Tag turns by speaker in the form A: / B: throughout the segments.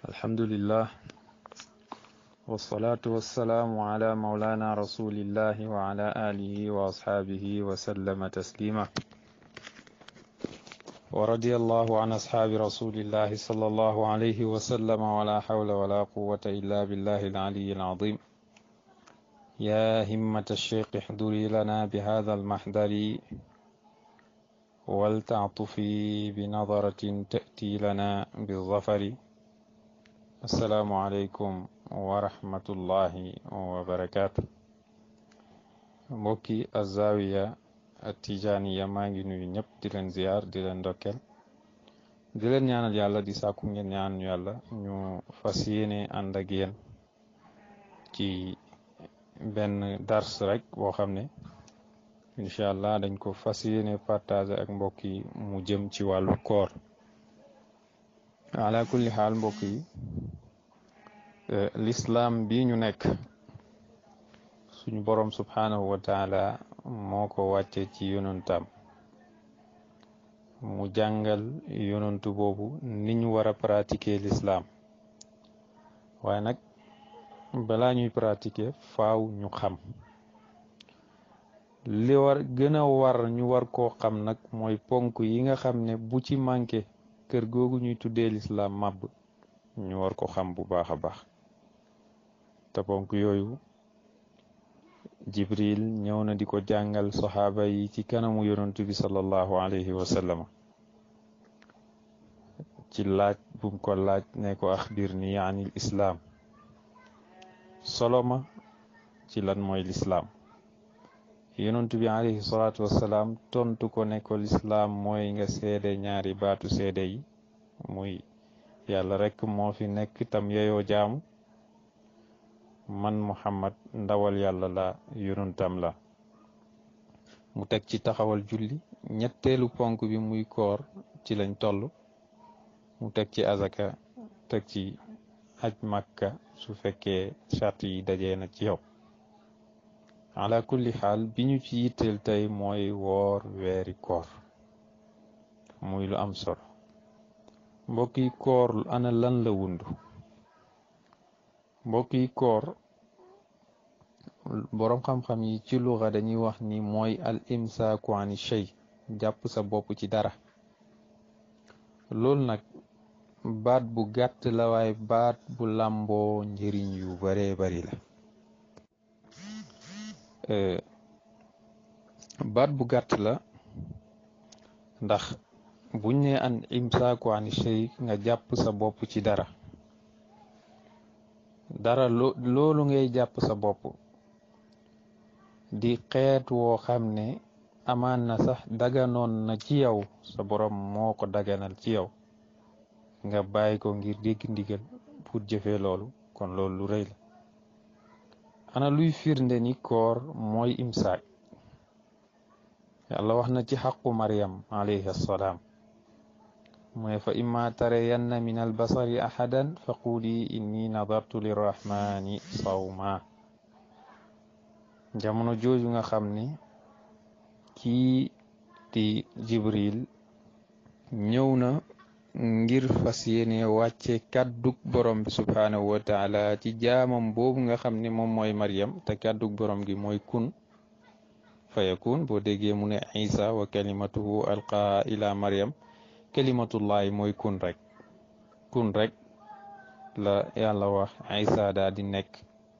A: الحمد لله والصلاة والسلام على مولانا رسول الله وعلى آله وأصحابه وسلم تسليما ورضي الله عن أصحاب رسول الله صلى الله عليه وسلم ولا حول ولا قوة إلا بالله العلي العظيم يا همة الشيخ احضري لنا بهذا المحضر ولتعطفي بنظرة تأتي لنا بالظفر السلام عليكم ورحمة الله وبركاته mbokki azawiya atijaniya maa ngi nuyu ñëpp di leen ziar di leen ndokkeel di leen ñaanal yàlla di sàkku ngeen ñaan yàlla ñu fas yéene ànd ak yéen ci benn dars rek boo xam ne incha allah dañ ko fas yéene partage ak mbokk yi mu jëm ci wàllu koor ala kulli xaal mbokk yi l'islam bi ñu nekk suñu borom subhanahu wa taala moo ko wàcce ci yonantam mu jàngal yonantu boobu ni ñu war a pratiquer l'islam waaye nag balaa ñuy pratiquer faaw ñu xam li war gën a war ñu war koo xam nag mooy ponk yi nga xam ne bu ci manqué kër googu ñuy tuddee l'islam màbb ñu war ko xam bu baax a baax te ponk yooyu jibril ñëw na di ko jàngal saxaaba yi ci kanamu yonantu bi sallallahu alayhi wa sallam ci laaj bum ko laaj ne ko axbir ni anil islaam soloma ci lan mooy lislaam yonantu bi alayhi salaatu wassalaam tontu ko ne ko lislaam mooy nga seede ñaari baatu seede yi muy yàlla rekk moo fi nekk tam yeyoo jaamu man muhammad ndawal yàlla la yonantam la mu teg ci taxawal julli ñetteelu ponk bi muy koor ci lañ toll mu teg ci azaka teg ci aj makka su fekkee charte yi dajee na ci yow ala kulli xaal bi ñu ci yitteel tey mooy woor weeri koor muy lu am solo mbokk yi koor ana lan la wundu mbokk yi koor boroom xam-xam yi ci luxa dañuy wax ni mooy al imsaaku ani shay jàpp sa bopp ci dara loolu nag baat bu gàtt la waaye baat bu làmboo njëriñ yu baree bari la baat bu gàtt la ndax buñ ne an imsaaku ani shay nga jàpp sa bopp ci dara dara loolu ngay jàpp sa bopp di xeet woo xam ne amaan na sax daganoon na ci yow sa borom moo ko daganal ci yow nga bàyyi ko ngir dégg ndigal pour jëfee loolu kon loolu lu rëy la ana luy firnde ni koor mooy imsaak yàlla wax na ci xaqu Maryam alayhi assalaam mooy fa imma tarayanna min albasari ahadan fa quli inni nadartu lirrahmani sawma jamono jooju nga xam ne kii di jibril ñëw na ngir fas yéene wàcce kàddug borom bi subhaanahu wa taala ci jaamam boobu nga xam ne moom mooy Maryam te kàddug borom gi mooy kun fayakun boo déggee mu ne isa wa kalimatuhu alqaa ila Maryam kalimatullahi mooy kun rek kun rek la yàlla wax isa daa di nekk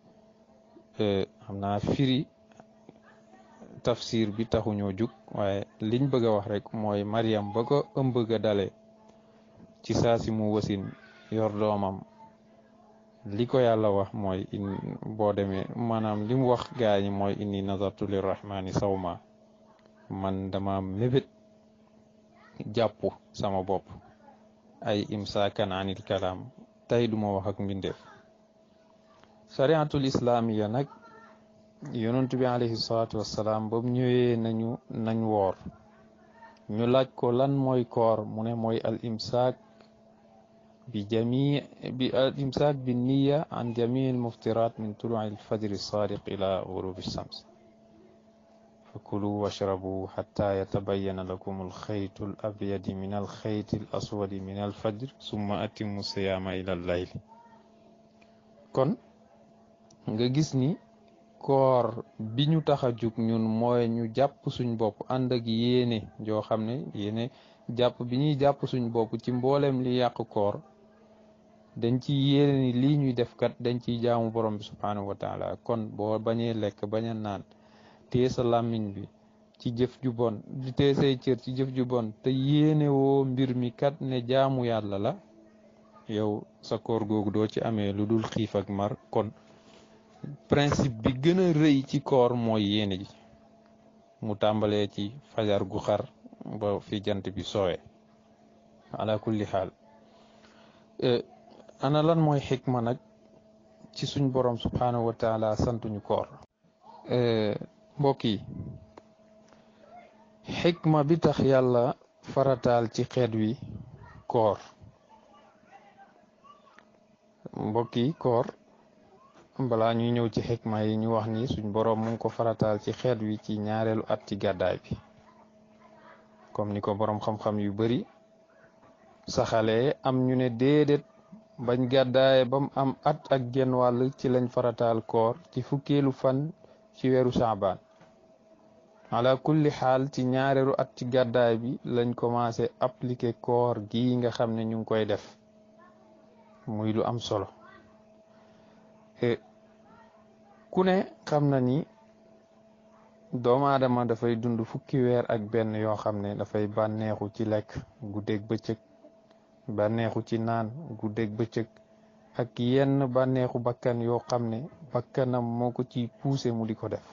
A: xam naa firi tafsir bi taxuñoo jug waaye liñ bëgg a wax rek mooy Maryam ba ko ëmb ga dale ci saa si mu wasin yor doomam li ko yàlla wax mooy boo demee maanaam li mu wax gaa ñi mooy inni nazartu lirrahmani sawma man dama mébét jàpp sama bopp ay imsaakan anil kalaam tey duma wax ak mbindeef shariatul islaamiya nag yonent bi alayhi salaatu wassalaam ba mu ñëwee nañu nañ woor ñu laaj ko lan mooy koor mu ne mooy al imsaak bi jamii bi al imsaak bi niya an jamii al muftirat min tuluci al fajri sadiq ila gurubi shams kulu washrabu xatta yatabayana lakum alxaytu al abyadi min alxayti al aswadi min alfajr summa atimu siyaama ila allayl kon nga gis ni koor bi ñu tax a jug ñun mooy ñu jàpp suñ bopp ànd ak yéene joo xam ne yéene jàpp bi ñuy jàpp suñ bopp ci mboolem li yàq koor dañ ci yéene ni lii ñuy def kat dañ ciy jaamu borom bi subhaanahu wa taala kon boo bañee lekk bañ a naan téye sa làmmiñ bi ci jëf ju bon di téye say cër ci jëf ju bon te yéene woo mbir mi kat ne jaamu yàlla la yow sa koor googu doo ci amee lu dul xiif ak mar kon principe bi gën a rëy ci koor mooy yéene ji mu tàmbalee ci fajar gu xar ba fi jant bi soowee ala kulli xaal ana lan mooy xikma nag ci suñ borom subhaanahu wa taala santuñu koor mbokk yi xikma bi tax yàlla farataal ci xeet wi koor mbokk yi koor balaa ñuy ñëw ci xikma yi ñu wax ni suñ boroom mu ngi ko farataal ci xeet wi ci ñaareelu at ci gàddaay bi comme ni ko boroom xam-xam yu bari saxalee am ñu ne déedéet bañ gàddaaye ba mu am at ak genn wàll ci lañ farataal koor ci fukkeelu fan ci weeru saabaan ala kulli xaal ci ñaareelu at ci gàddaay bi lañ commencé appliquer koor gi nga xam ne ñu ngi koy def muy lu am solo ku ne xam na ni doomu aadama dafay dund fukki weer ak benn yoo xam ne dafay bànneexu ci lekk guddeeg bëccëg bànneexu ci naan guddeeg bëccëg ak yenn bànneexu bakkan yoo xam ne bakkanam moo ko ci poussé mu di ko def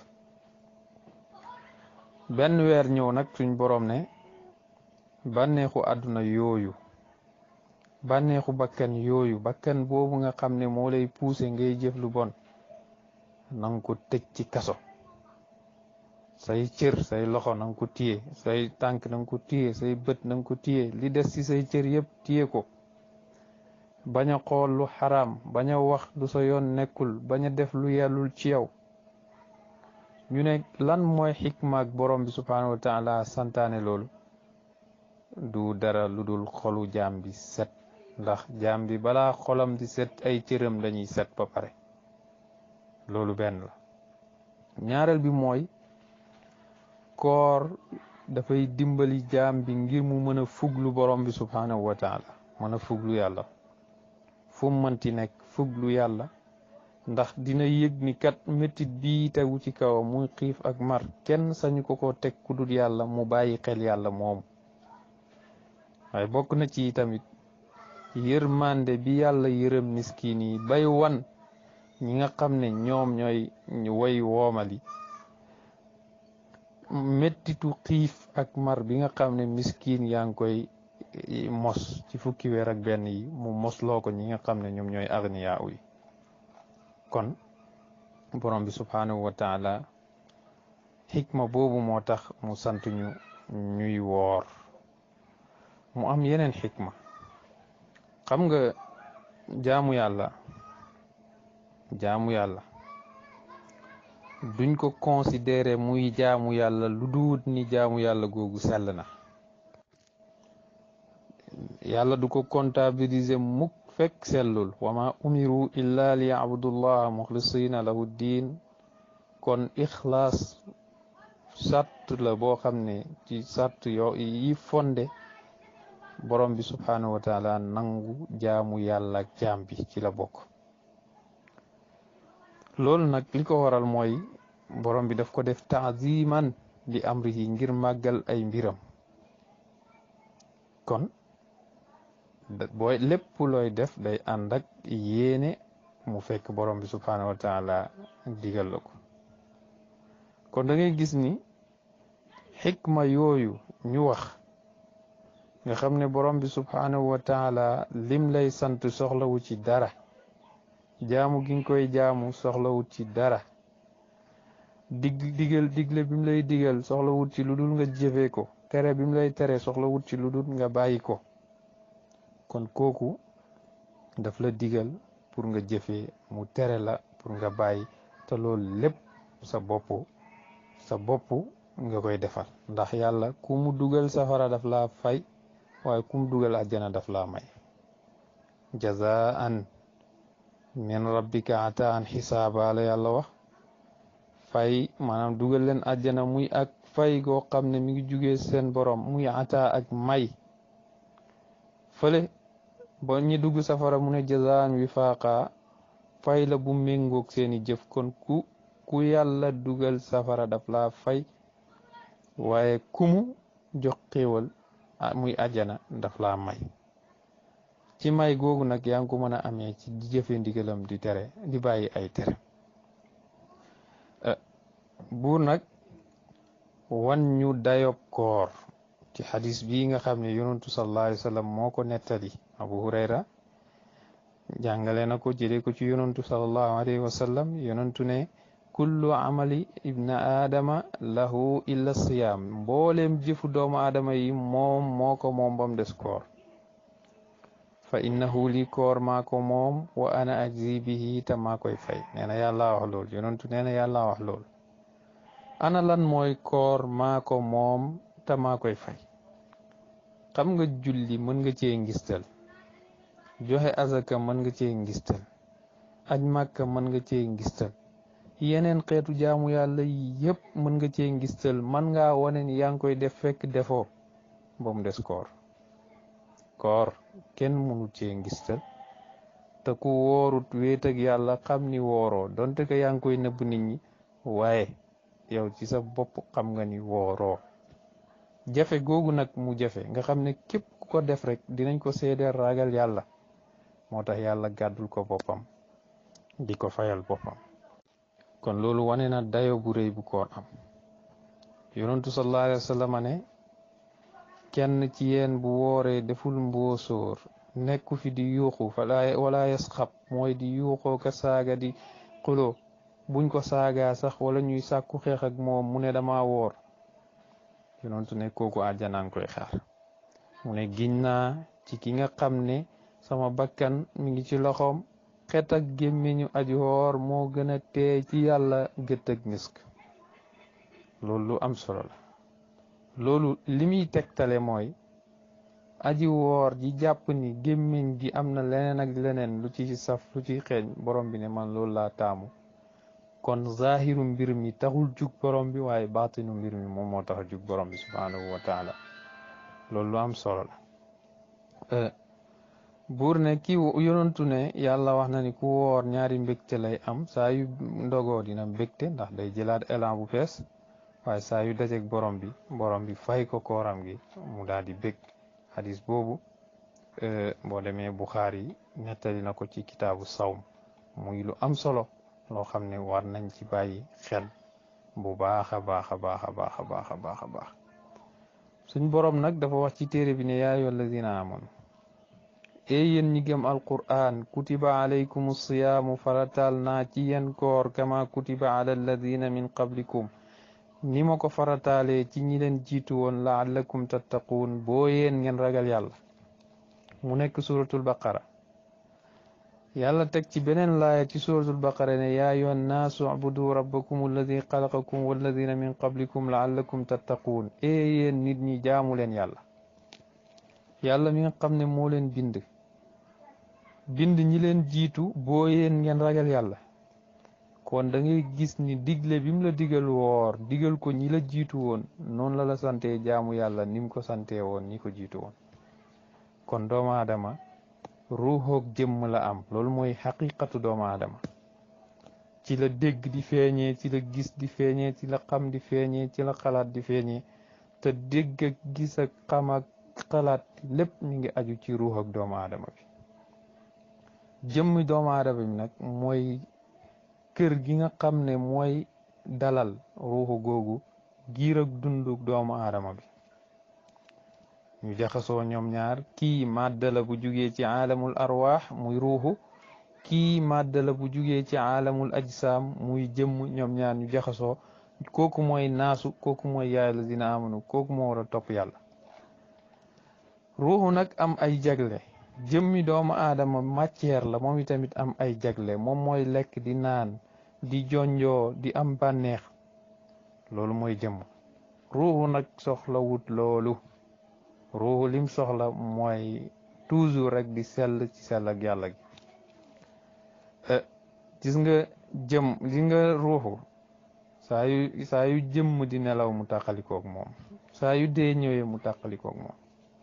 A: benn weer ñëw nag suñ boroom ne bànneexu àdduna yooyu bànneexu bakkan yooyu bakkan boobu nga xam ne moo lay poussé ngay jëf lu bon nanga ko tëj ci kaso say cër say loxo nanga ko téye say tànk nanga ko téye say bët nanga ko téye li des ci say cër yëpp téye ko bañ a xool lu xaraam bañ a wax lu sa yoon nekkul bañ a def lu yellul ci yow ñu ne lan mooy xikma ak borom bi subhaanahu wa taala santaane loolu du dara lu dul xolu jaam bi set ndax jaam bi balaa xolam di set ay cëram dañuy set ba pare loolu benn la ñaareel bi mooy koor dafay dimbali jaam bi ngir mu mën a fuglu borom bi subhaanahu wa taala mën a fuglu yàlla fu mu mënti nekk fuglu yàlla ndax dina yëg ni kat métit bii tegu ci kawam muy xiif ak mar kenn sañu ko ko teg ku dul yàlla mu bàyyi xel yàlla moomu waaye bokk na ci tamit yërmande bi yàlla yërëm miskin yi bay wan ñi nga xam ne ñoom ñooy way woomali mettitu xiif ak mar bi nga xam ne miskin yaa ngi koy mos ci fukki weer ak benn yi mu mosloo ko ñi nga xam ne ñoom ñooy agniyaa yi kon borom bi subhaanahu wa taala xikma boobu moo tax mu sant ñu ñuy woor mu am yeneen xikma xam nga jaamu yàlla jaamu yàlla duñ ko considéré muy jaamu yàlla lu duut ni jaamu yàlla googu sell na yàlla du ko comptabiliser mukk fekk sellul wama umiru illa li yabudullaha muxlisina lahu diin kon ixlaas sart la boo xam ne ci sart yo yi fonde borom bi subhaanahu wa taala nangu jaamu yàlla ak jaam bi ci la bokk loolu nag li ko waral mooy borom bi daf ko def taaziman li amrihi ngir màggal ay mbiram kon booy lépp looy def day ànd ak yéene mu fekk borom bi subhaanahu wa taala digal la ko kon da ngay gis ni xikma yooyu ñu wax nga xam ne borom bi subhaanahu wa taala lim lay sant soxlawu ci dara jaamu gi nga koy jaamu soxlawut ci dara dig digal digle bi mu lay digal soxlawut ci lu dul nga jëfee ko tere bi mu lay tere soxlawut ci lu dul nga bàyyi ko kon kooku daf la digal pour nga jëfee mu tere la pour nga bàyyi te loolu lépp sa bopp sa bopp nga koy defal ndax yàlla ku mu dugal safara daf laa fay waaye ku mu dugal àjjana daf laa may jazaan min rabbika ataan xisaaba la yàlla wax fay maanaam dugal leen àjjana muy ak fay goo xam ne mi ngi jugee seen borom muy ata ak may fële ba ñi dugg safara mu ne jazaan wi faaqa fay la bu méngoog seeni jëf kon ku ku yàlla dugal safara daf laa fay waaye kumu jox xéewal muy àjjana daf laa may ci may googu nag yaa ngi ko mën a amee ci di jëfe ndigalam di tere di bàyyi ay tere buur nag wan ñu dayob koor ci xadis bii nga xam ne yonantu sallallahu alayhi wa sallam moo ko nettali abu hurayra jàngale na ko jëlee ko ci yonantu sallallahu alayhi wa sallam yonantu ne kullu amali ibna aadama lahu illa siyaam mbooleem jëfu doomu aadama yi moom moo ko moom bam des koor fa innahu li koor maa ko moom wa ana ajzi bihi te maa koy fay nee na yàlla wax lool yonantu nee na yàlla wax lool ana lan mooy koor maa ko moom te maa koy fay xam nga julli mën nga cee ngistal joxe azaka mën nga cee ngistal aj màkka mën nga cee ngistal yeneen xeetu jaamu yàlla yépp mën nga cee ngistal man ngaa wane ni yaa ngi koy def fekk defoo ba mu des koor koor kenn mënu cee ngistal te ku woorut wéet ak yàlla xam ni wooroo donte ko yaa ngi koy nëbb nit ñi waaye yow ci sa bopp xam nga ni wooroo jafe googu nag mu jafe nga xam ne képp ku ko def rek dinañ ko seedeel ragal yàlla moo tax yàlla gàddul ko boppam di ko fayal boppam kon loolu wane na dayo bu rëy bu koor am yonentu sallallahu alayhi wa sallam ne kenn ci yéen bu wooree deful mboosóor nekku fi di yuuxu fala wala yasxab mooy di yuuxoo ka saaga di xuloo buñ ko saagaa sax wala ñuy sàkku xeex ak moom mu ne dama woor yonentu ne kooku àjjanaa ngi koy xaar mu ne giñ naa ci ki nga xam ne sama bakkan mi ngi ci loxoom xet ak gémmiñu aji woor moo gën a teey ci yàlla gët ak misk loolu lu am solo la loolu li muy tegtale mooy aji woor ji jàpp ni gémmiñ gi am na leneen ak leneen lu ci saf lu ci xeeñ borom bi ne man loolu laa taamu kon zahiru mbir mi taxul jug borom bi waaye baatinu mbir mi moom moo tax a jug borom bi subhanahu wa taala loolu lu am solo la buur ne ki yonantu ne yàlla wax na ni ku woor ñaari mbégte lay am saa yu ndogoo dina mbégte ndax day jëlaat élan bu fees waaye saa yu dajeek borom bi borom bi fay ko kooram gi mu daal di bég xadis boobu boo demee Buxaari yi nettali na ko ci kitaabu sawm muy lu am solo loo xam ne war nañ ci bàyyi xel bu baax a baax a baax a baax a baax a baax a baax suñ borom nag dafa wax ci téere bi ne yaa ayyuha allazina amanu ee yéen ñi gëm alquran kutiba alaykum siyaamu farataal naa ci yéen koor kama kutiba ala alladina min qablikum ni ma ko farataalee ci ñi leen jiitu woon laallakum tattaquun boo yéen ngeen ragal yàlla mu nekk suratul baqara yàlla teg ci beneen laaya ci suratul baqara ne yaa ayyuhan naasu ubudu rabbakum alladi xalaqakum walladina min qablikum laallakum tattaquun ee yéen nit ñi jaamu leen yàlla yàlla mi nga xam ne moo leen bind bind ñi leen jiitu boo yéen ngeen ragal yàlla kon da ngay gis ni digle bi mu la digal woor digal ko ñi la jiitu woon noonu la la sante jaamu yàlla ni mu ko sante woon ñi ko jiitu woon kon doomu aadama ruuxoog jëmm la am loolu mooy xaqiqatu doomu aadama ci la dégg di feeñee ci la gis di feeñee ci la xam di feeñee ci la xalaat di feeñee te dégg ak gis ak xam ak xalaat lépp mi ngi aju ci ruux ak doomu aadama bi jëmmi doomu aadama bi nag mooy kër gi nga xam ne mooy dalal ruuxu googu giir ak dundu doomu aadama bi ñu jaxasoo ñoom ñaar kii màddala bu jugee ci aalamul arwaax muy ruuxu kii màddala bu jugee ci aalamul ajsaam muy jëmm ñoom ñaar ñu jaxasoo kooku mooy naasu kooku mooy yaay la dina amanu kooku moo war a topp yàlla ruuxu nag am ay jagle jëmmi doomu aadama matière la moom itamit am ay jagle moom mooy lekk di naan di jonjoo di am bànneex loolu mooy jëmm ruuxu nag soxla wut loolu ruuxu lim soxla mooy toujours rek di sell ci sell ak yàlla gi gis nga jëm li nga ruuxu saa yu saa yu jëmm di nelaw mu tàqalikoog moom saa yu dee ñëwee mu tàqalikoog moom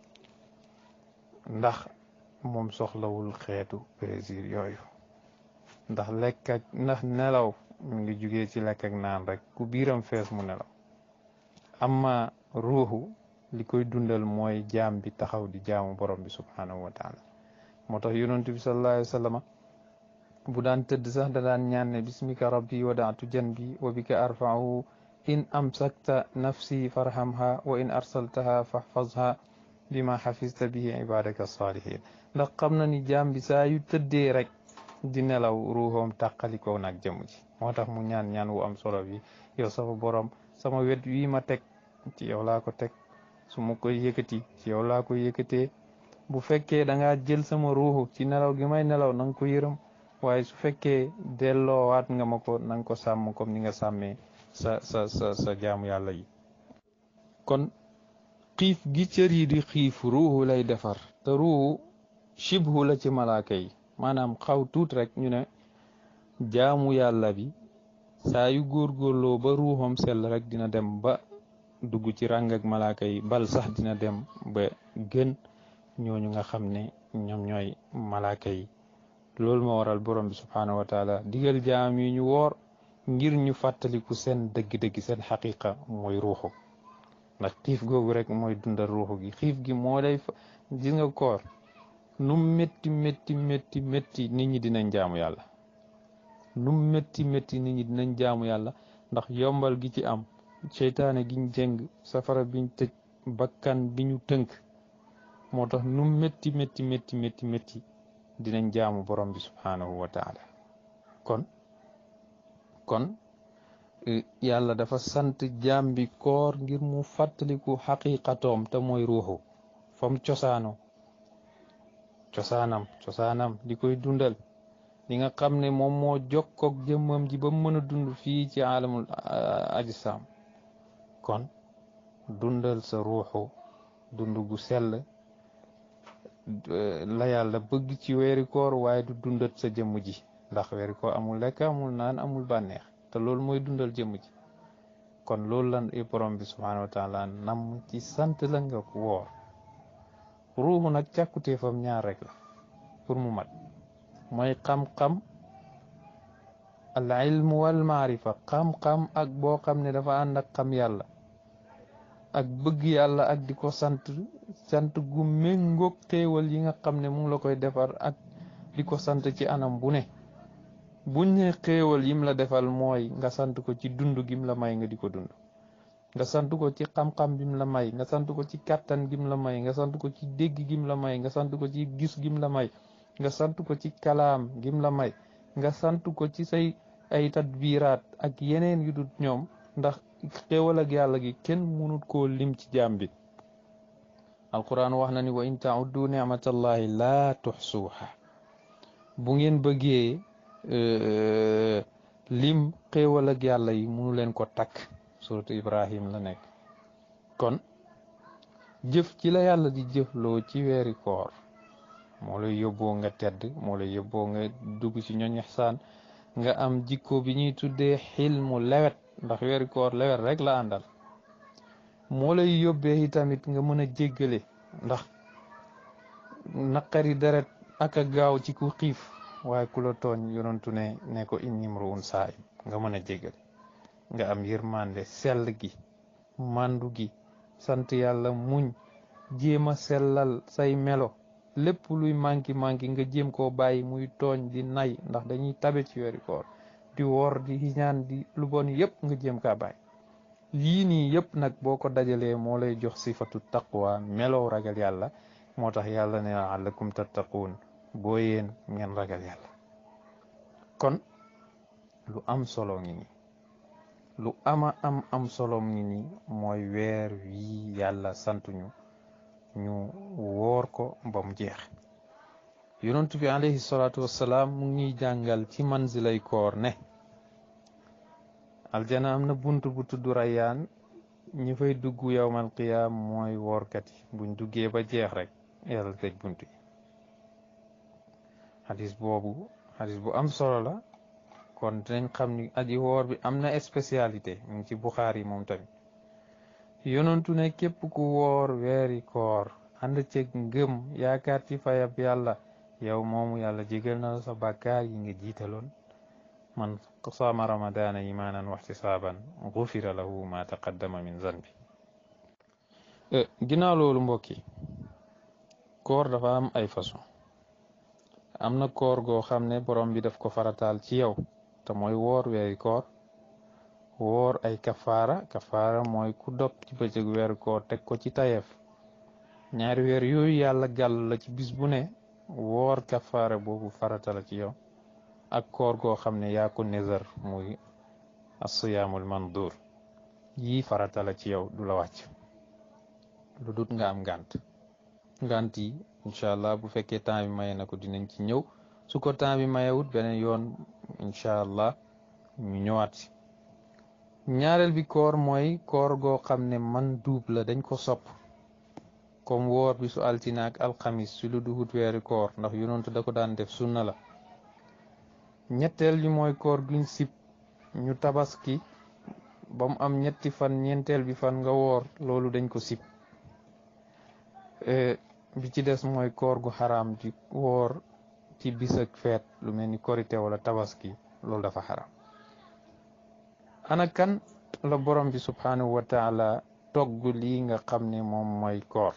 A: ndax moom soxlawul xeetu plaisir yooyu ndax lekk ak ndax nelaw mu ngi jugee ci lekk ak naan rek ku biiram fees mu nelaw amma ruuxu li koy dundal mooy jaam bi taxaw di jaamu borom bi subhanahu wa taala moo tax yonent bi sallallahu alayhi wa sallam bu daan tëdd sax da daan ñaan ne bismika rabbi wadaatu janbi wa bika arfa'u in amsakta nafsi farhamha wa in arsaltaha fahfazha bima xafista bihi ibadaka salihin ndax xam na ni jaam bi saa yu tëddee rek di nelaw ruuxoom tàqalikoo nag jëmu ji moo tax mu ñaan ñaan wu am solo bi yow sama borom sama wet wii ma teg ci yow laa ko teg su ma koy yëkkati ci yow laa koy yëkkatee bu fekkee da ngaa jël sama ruuxu ci nelaw gi may nelaw na nga ko yërëm waaye su fekkee delloowaat nga ma ko na nga ko sàmm comme ni nga sàmmee sa sa sa sa jaamu yàlla yi kon xiif gi cër yi di xiif ruuxu lay defar te ruuxu shibhu la ci malaaka yi maanaam xaw tuut rek ñu ne jaamu yàlla bi saa yu góorgóorloo ba ruuxam sell rek dina dem ba dugg ci ràng ak malaaka yi bal sax dina dem ba gën ñooñu nga xam ne ñoom ñooy malaaka yi loolu moo waral borom bi subhaanahu wa taala digal jaam yi ñu woor ngir ñu fàttaliku seen dëgg-dëgg seen xaqiqa mooy ruuxu ndax xiif googu rek mooy dundal ruuxu gi xiif gi moo lay gis nga koor nu métti métti métti métti nit ñi dinañ jaamu yàlla nu métti métti nit ñi dinañ jaamu yàlla ndax yombal gi ci am seytaane giñ jëng safara biñ tëj bakkan bi ñu tënk moo tax nu métti métti métti métti métti dinañ jaamu borom bi subhaanahu wa taala kon kon yàlla dafa sant jaam bi koor ngir mu fàttaliku xaqiqatoom te mooy ruuxu fam cosaano cosaanam cosaanam di koy dundal li nga xam ne moom moo jokkoog jëmmam ji ba mën a dund fii ci alamul ajisam kon dundal sa ruuxu dund gu sell la yàlla bëgg ci weeri koor waaye du dundat sa jëmm ji ndax weeri koor amul lekk amul naan amul bànneex te loolu mooy dundal jëmm ji kon loolu lan i borom bi subhanahu wa taala nam ci sant la nga woor ruuxu nag càkkuteefam ñaar rek la pour mu mat mooy xam-xam al ilmu wal maarifa xam-xam ak boo xam ne dafa ànd ak xam yàlla ak bëgg yàlla ak di ko sant sant gu méngoog xéewal yi nga xam ne mu ngi la koy defar ak di ko sant ci anam bu ne buñ ne xéewal yim la defal mooy nga sant ko ci dund gim la may nga di ko dund nga sant ko ci xam-xam bim la may nga sant ko ci kàttan gim la may nga sant ko ci dégg gim la may nga sant ko ci gis gim la may nga sant ko ci kalaam gim la may nga sant ko ci say ay tadbiraat ak yeneen yu dut ñoom ndax xéewal ak yàlla gi kenn mënut koo lim ci jaam bi alquran wax na ni wa in tauddu nicmatallahi laa tuxsuuha bu ngeen bëggee lim xéewal ak yàlla yi munu leen ko takk suratu ibrahim la nekk kon jëf ci la yàlla di jëfloo ci weeri koor moo lay yóbboo nga tedd moo lay yóbboo nga dugg ci ñoñ ihsaan nga am jikko bi ñuy tuddee xilmu lewet ndax weeri koor lewet rek la àndal moo lay yóbbee tamit nga mën a jéggale ndax naqari deret ak a gaaw ci ku xiif waaye ku la tooñ yonantu ne ne ko inni mruun saayim nga mën a jéggale nga am yërmande sell gi màndu gi sant yàlla muñ jéem a sellal say melo lépp luy manki manki nga jéem koo bàyyi muy tooñ di nay ndax dañuy tabe ci weeri koor di wor di ñaan di lu bon yépp nga jéem kaa bàyyi yii nii yépp nag boo ko dajalee moo lay jox sifatu taqwa melow ragal yàlla moo tax yàlla ne la'allakum tattaquun boo yéen ngeen ragal yàlla kon lu am solo ngi nii lu ama am am solo ngi nii mooy weer wii yàlla santuñu ñu woor ko ba mu jeex yonent bi alayhi salaatu wassalaam mu ngi ñuy jàngal ci manzilay koor ne aljana am na bunt bu tudd rayyaan ñi fay dugg yowmal qiyaam mooy woorkat yi buñ duggee ba jeex rek yàlla tëj bunt yi xadis boobu xadis bu am solo la kon dinañ xam ni aji woor bi am na spécialité mu ngi ci Buxaari yi moom tamit yonentu ne képp ku woor weeri koor ànd ceeg ngëm yaakaar ci fayab yàlla yow moomu yàlla jégal na la sa bàkkaar yi nga jiitaloon man saama ramadaana imaanan waxtisaaban gufira lahu ma taqaddama min zanbi ginnaaw loolu mbokk yi koor dafa am ay façon am na koor goo xam ne borom bi daf ko farataal ci yow te mooy woor weeri koor woor ay kafaara kafaara mooy ku dog ci bëccëg weeru koor teg ko ci tayeef ñaari weer yooyu yàlla gàll la ci bis bu ne woor kafaara boobu farata la ci yow ak koor goo xam ne yaa ko nezar muy asiyaamul mandur yii farata la ci yow du la wàcc lu dut nga am ngànt ngànt yi incha allah bu fekkee temps bi maye na ko dinañ ci ñëw su ko temps bi mayewut beneen yoon incha allah ñu ñëwaat si ñaareel bi koor mooy koor goo xam ne man duub la dañ ko sopp comme woor bi su altina ak alxamis su lu duhut weeri koor ndax yonentu da ko daan def sunna la ñetteel bi mooy koor guñ sib ñu tabaski ba mu am ñetti fan ñeenteel bi fan nga woor loolu dañ ko sib bi ci des mooy koor gu xaraam ci woor ci bis ak feet lu mel ni korite wala tabaski loolu dafa xaraam ana kan la borom bi subhanahu wa taala togg lii nga xam ne moom mooy koor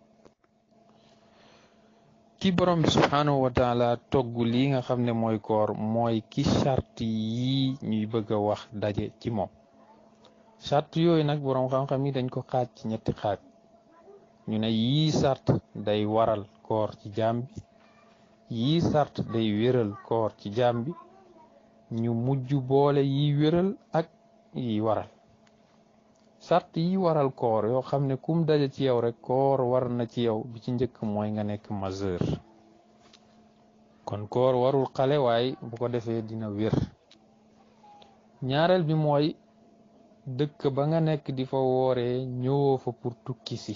A: ki borom bi subhanahu wa taala togg lii nga xam ne mooy koor mooy ki charte yii ñuy bëgg a wax daje ci moom charte yooyu nag borom xam-xam yi dañ ko xaaj ci ñetti xaaj ñu ne yii sart day waral koor ci jaam bi yii sart day wéral koor ci jaam bi ñu mujj boole yi wéral ak yi waral sart yi waral koor yoo xam ne kum daje ci yow rek koor war na ci yow bi ci njëkk mooy nga nekk majeur kon koor warul xale waaye bu ko defee dina wér ñaareel bi mooy dëkk ba nga nekk di fa wooree ñëwoo fa pour tukki si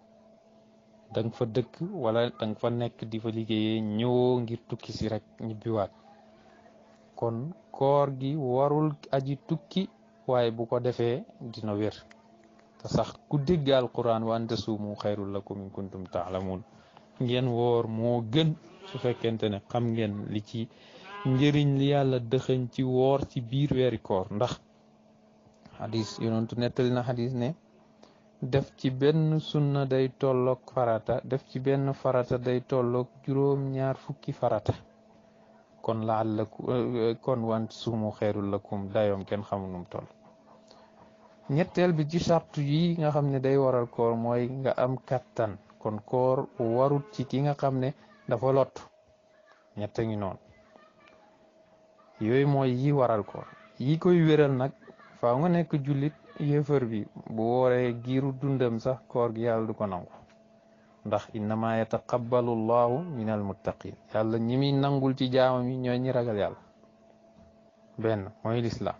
A: danga fa dëkk wala danga fa nekk di fa liggéeyee ñëwoo ngir tukki si rek ñibbiwaat kon koor gi warul aji tukki waaye bu ko defee dina wér te sax ku dégg alquran wa an tasuumu xayrul lakum in kuntum taalamuun ngeen woor moo gën su fekkente ne xam ngeen li ci njëriñ li yàlla dëxëñ ci woor ci biir weeri koor ndax xadis yonentu nettali na xadis ne def ci benn sunna day tolloog farata def ci benn farata day tolloog juróom ñaar fukki farata kon laallaku kon want suumu xeerul lakum dayoom kenn xamul num toll ñetteel bi ci sartu yi nga xam ne day waral koor mooy nga am kattan kon koor warut ci ki nga xam ne dafa lot ñett ngi noonu yooyu mooy yi waral koor yi koy wéral nag faaw nga nekk jullit yéefar bi bu wooree giiru dundam sax koor gi yàlla du ko nangu ndax innama yataqabbalu llahu min almuttaqin yàlla ñi muy nangul ci jaamam yi ñooy ñi ragal yàlla benn mooy lislaam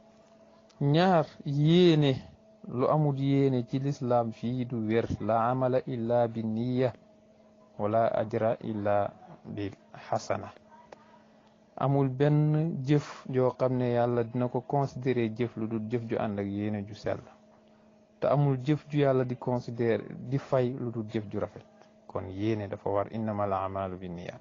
A: ñaar yéene lu amul yéene ci lislaam fii du wér la amala illa bi niya wala ajra illa bil xasana amul benn jëf joo xam ne yàlla dina ko considéré jëf lu dul jëf ju ànd ak yéene ju sell te amul jëf ju yàlla di considéré di fay lu dul jëf ju rafet kon yéene dafa war innamal amalu bi niyaat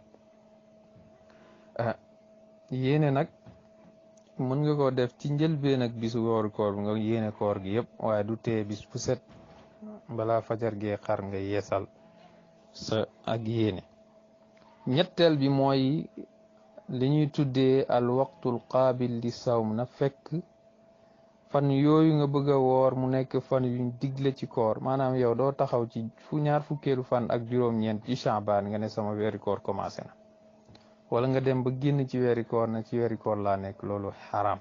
A: yéene nag mën nga ko def ci njëlbeen ak bisu wooru koor bi nga yéene koor gi yëpp waaye du tee bis bu set balaa fajar gee xar nga yeesal sa ak yéene ñetteel bi mooy li ñuy tuddee al waqtul qaabil li sawm na fekk fan yooyu nga bëgg a woor mu nekk fan yuñ digle ci koor maanaam yow doo taxaw ci fu ñaar fukkeelu fan ak juróom-ñeent ci Shaabaan nga ne sama weeri koor commencé na wala nga dem ba génn ci weeri koor na ci weeri koor laa nekk loolu xaraam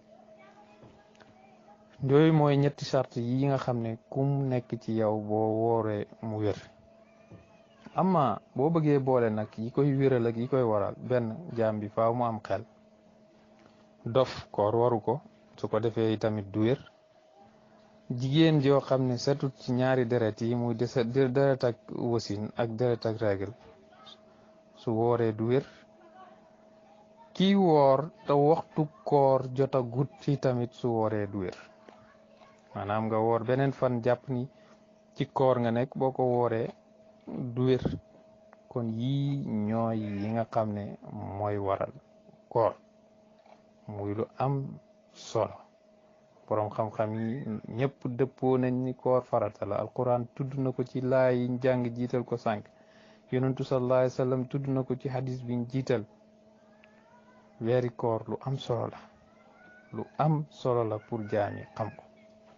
A: yooyu mooy ñetti charte yi nga xam ne kum nekk ci yow boo wooree mu wér amma boo bëggee boole nag yi koy wéral ak yi koy waral benn jaam bi faaw mu am xel dof koor waru ko su ko defee tamit du wér jigéen joo xam ne setut ci ñaari deret yi muy dese deret ak wasin ak deret ak règle su wooree du wér kii woor te waxtu koor jota gut ci tamit su wooree du wér maanaam nga woor beneen fan jàpp ni ci koor nga nekk boo ko wooree du wér kon yii ñooy yi nga xam ne mooy waral koor muy lu am solo boroom xam-xam yi ñëpp dëppoo nañ ni koor farata la alquran tudd na ko ci laay yiñ jàng jiital ko sànq yonentu sallallahu alayhi wa sallam tudd na ko ci hadis biñ jiital weeri koor lu am solo la lu am solo la pour jaami xam ko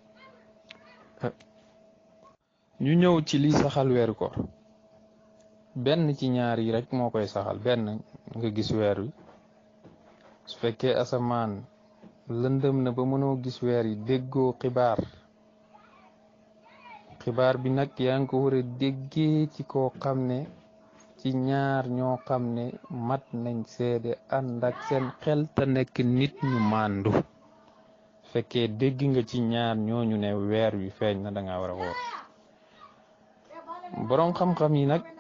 A: ñu ñëw ci li saxal weeru koor benn ci ñaar yi rek moo koy saxal benn nga gis weer wi su fekkee asamaan lëndëm na ba mënoo gis weer yi déggoo xibaar xibaar bi nag yaa ngi ko war a déggee ci koo xam ne ci ñaar ñoo xam ne mat nañ seede ànd ak seen xel te nekk nit ñu màndu fekkee dégg nga ci ñaar ñooñu ne weer wi feeñ na da nga war a woor boroom xam-xam yi nag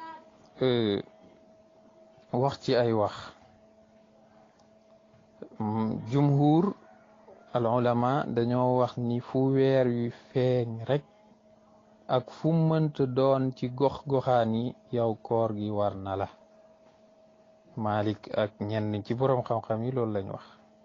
A: wax ci ay wax jumhur al ulama dañoo wax ni fu weer wi feeñ rek ak fu mënta doon ci gox goxaan yi yow koor gi war na la Malik ak ñenn ci boroom xam-xam yi loolu lañ wax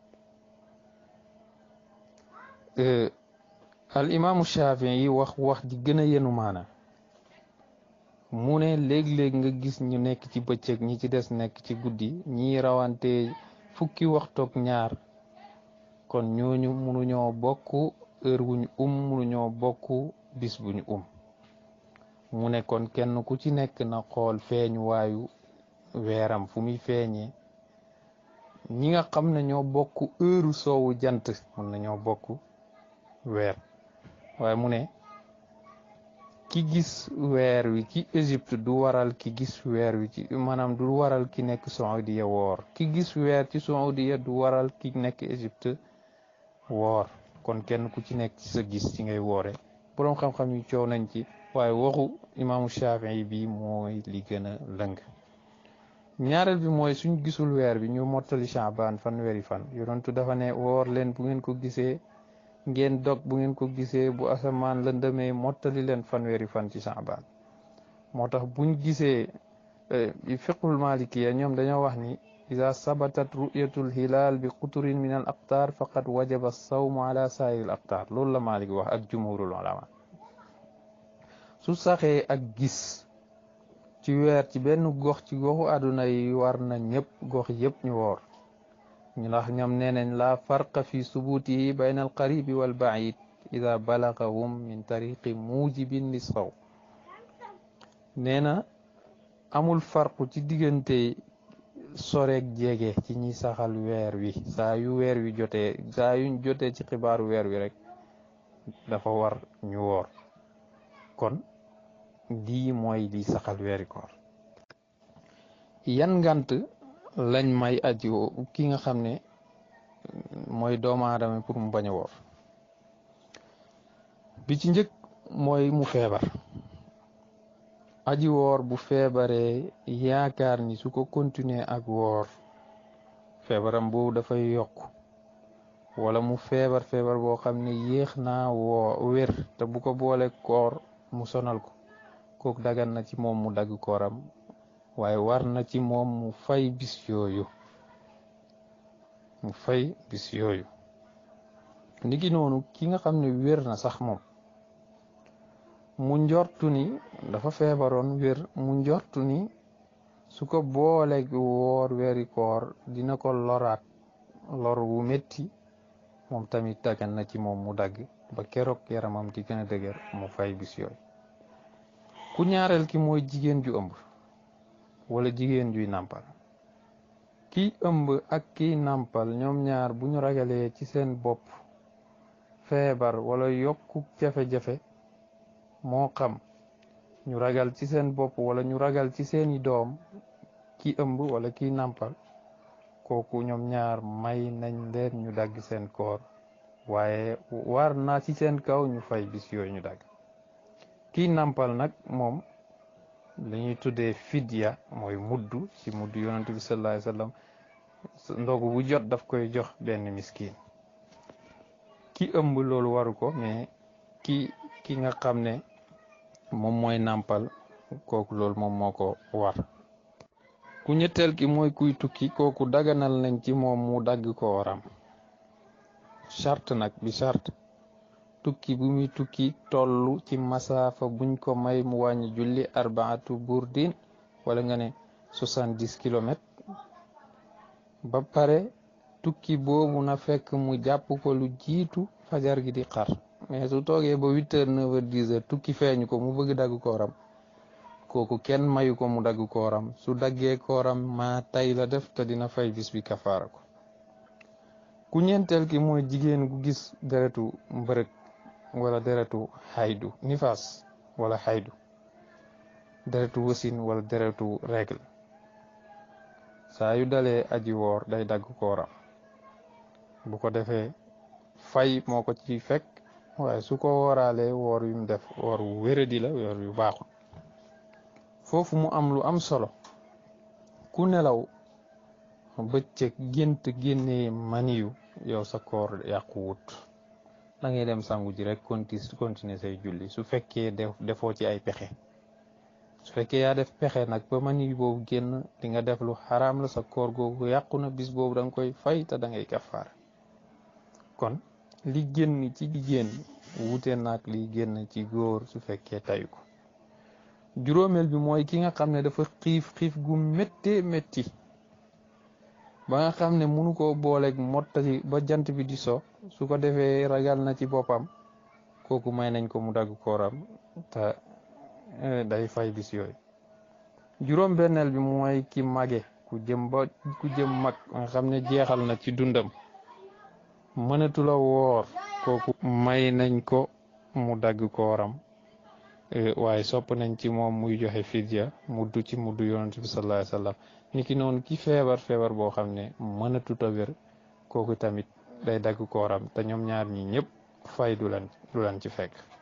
A: al imaamu Shafii yi wax wax ji gën a yenu maana mu ne léeg-léeg nga gis ñu nekk ci bëccëg ñi ci des nekk ci guddi ñi rawante fukki waxtoog ñaar kon ñooñu mënuñoo bokk heure wuñu um mënuñoo bokk bis buñu um mu ne kon kenn ku ci nekk na xool feeñ waayu weeram fu muy feeñee ñi nga xam ne ñoo bokk heure soowu jant mën na ñoo bokk weer waaye mu ne ki gis weer wi ci Égypte du waral ki gis weer wi ci maanaam du waral ki nekk Saudiya woor ki gis weer ci Saudiya du waral ki nekk Égypte woor kon kenn ku ci nekk ci sa gis ci ngay woore boroom xam-xam yi coow nañ ci waaye waxu imaamu Shafii bi mooy li gën a lëng ñaareel bi mooy suñ gisul weer bi ñu mottali Shaabaan fan weeri fan yonentu dafa ne woor leen bu ngeen ko gisee ngeen dog bu ngeen ko gisee bu asamaan lëndëmee mottali leen fanweeri fan ci Shaabaan moo tax buñ gisee fiqhul malikiya ñoom dañoo wax ni ida sabatat ru'yatul hilal bi quturin min al aqtaar faqad wajaba sawmu ala sairil aqtaar loolu la Malik wax ak jumhurul ulama su saxee ak gis ci weer ci benn gox ci goxu àdduna yi war na ñëpp gox yëpp ñu woor ñu ndax ñoom nee nañ la farqa fi subutihi bayna al qaribi wal baid ida balagahum min tariqi mujibin li saw nee na amul farqu ci diggante soreeg jege ci ñi saxal weer wi saa yu weer wi jotee saa yuñ jotee ci xibaaru weer wi rek dafa war ñu woor kon lii mooy li saxal weeri koor yan ngant lañ may aji ki nga xam ne mooy doomu aadama pour mu bañ a woor bi ci njëkk mooy mu feebar aji woor bu feebaree yaakaar ni su ko continuer ak woor feebaram boobu dafay yokk wala mu feebar feebar boo xam ne yéex naa woo wér te bu ko boole koor mu sonal ko kooku dagan na ci moom mu dagg kooram waaye war na ci moom mu fay bis yooyu mu fay bis yooyu niki noonu ki nga xam ne wér na sax moom mu njortu ni dafa feebaroon wér mu njortu ni su ko booleeg woor weeri koor dina ko loraat lor wu metti moom tamit dagan na ci moom mu dagg ba keroog yaramam di gën a dëgër mu fay bis yooyu ku ñaareel ki mooy jigéen ju ëmb wala jigéen juy nàmpal kiy ëmb ak kiy nàmpal ñoom ñaar bu ñu ragalee ci seen bopp feebar wala yokku jafe-jafe moo xam ñu ragal ci seen bopp wala ñu ragal ci seeni doom ki ëmb wala kiy nàmpal kooku ñoom ñaar may nañ leen ñu dagg seen koor waaye war na ci seen kaw ñu fay bis yooyu ñu dagg kii nampal nag moom la ñuy tuddee fidya mooy muddu ci muddu yonent bi sallallahu alayhi wasallam ndogu bu jot daf koy jox benn miskin ki ëmb loolu waru ko mais ki ki nga xam ne moom mooy nàmpal kooku loolu moom moo ko war ku ñetteel ki mooy kuy tukki kooku daganal nañ ci moom mu dagg ko waram charte nag bi charte tukki bu muy tukki tollu ci masaafa buñ ko may mu wàññi julli arbaatu burdin wala nga ne soixante-dix kilomètres ba pare tukki boobu na fekk mu jàpp ko lu jiitu fajar gi di xar mais su toogee ba huit heures neuf heures dix heures tukki feeñu ko mu bëgg dagg kooram kooku kenn mayu ko mu dagg kooram su daggee kooram maa tay la def te dina fay bis bi kafaara ko ku ñeenteel ki mooy jigéen gu gis deretu mbërëg wala deretu xaydu nifaas wala xaydu deretu wasin wala deretu règle saa yu dalee aji woor day dagg kooram bu ko defee fay moo ko ci fekk waaye su ko wooraalee woor yu mu def woor wu wéradi la woor yu baaxul foofu mu am lu am solo ku nelaw bëccëg gént génnee maniyu yow sa koor yàqu wut da ngay dem sangu ji rek conti continuer say julli su fekkee defoo ci ay pexe su fekkee yaa def pexe nag ba maniyu boobu génn di nga def lu xaraam la sa koor googu yàqu na bis boobu da nga koy fay te da ngay kafaar kon li génn ci jigéen wute nag li génn ci góor su fekkee tayu ko juróomeel bi mooy ki nga xam ne dafa xiif xiif gu méttee métti ba nga xam ne munu koo booleeg mottali ba jant bi di so su ko defee ragal na ci boppam kooku may nañ ko mu dagg kooram te day fay bis yooyu juróom benneel bi mooy ki mage ku jëm ba ku jëm mag nga xam ne jeexal na ci dundam mënatu la woor kooku may nañ ko mu dagg kooram waaye sopp nañ ci moom muy joxe fidya muddu ci muddu yonent bi sallallahu alayhi wasallam niki noonu ki feebar feebar boo xam ne mënatut a wér kooku tamit day dagg kooram te ñoom ñaar ñi ñëpp fay du leen du leen ci fekk